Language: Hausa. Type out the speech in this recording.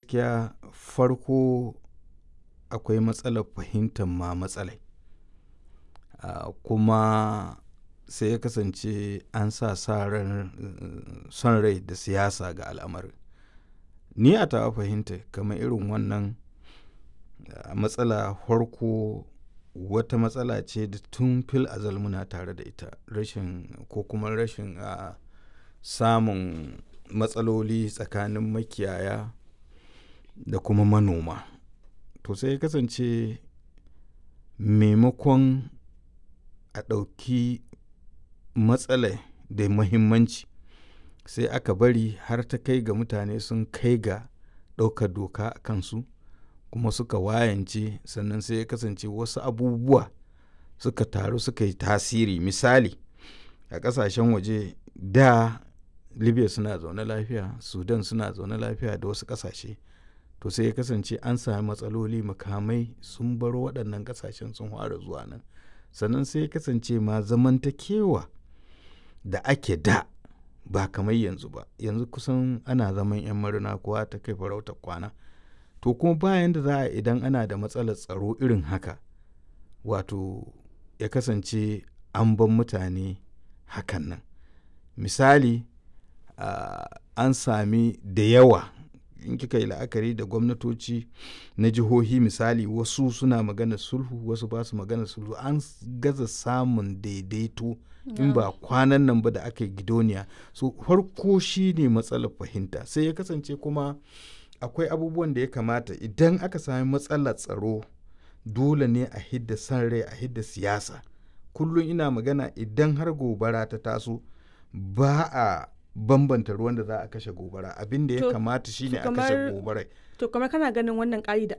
gaskiya farko akwai matsalar fahimtar ma matsalai uh, kuma sai ya kasance an sa sa ran son rai da siyasa ga al'amarin ni a tawa fahimta kamar irin wannan uh, matsala farko wata matsala ce da tun fil azal muna tare da ita rashin ko kuma rashin uh, samun matsaloli tsakanin makiyaya da kuma manoma to sai ya kasance maimakon a ɗauki matsalai da muhimmanci sai aka bari har ta kai ga mutane sun kai ga ɗaukar doka a kansu kuma suka wayance sannan sai ya kasance wasu abubuwa suka taru suka yi tasiri misali a ƙasashen waje da libya suna zaune lafiya sudan suna zaune lafiya da wasu ƙasashe to sai ya kasance an sami matsaloli makamai sun bar waɗannan ƙasashen sun fara zuwa nan sannan sai ya kasance ma zamantakewa da ake da ba kamar yanzu ba yanzu kusan ana zaman 'yan marina kowa ta kai farautar kwana to kuma bayan da za a idan ana da matsalar tsaro irin haka wato ya kasance an ban mutane hakan nan misali uh, an sami da yawa in kika yi la'akari da gwamnatoci na jihohi misali wasu suna magana sulhu wasu ba su magana sulhu an gaza samun daidaito in ba kwanan nan ba da aka yi gidoniya so farko shi ne matsalar fahimta sai ya kasance kuma akwai abubuwan da ya kamata idan aka sami matsalar tsaro dole ne a hidda san rai a hidda siyasa kullum ina magana idan har gobara ta taso ba a bambanta ruwan da za a kashe gobara abin da ya kamata shine a kashe gobarai to kamar kana ganin wannan ƙari da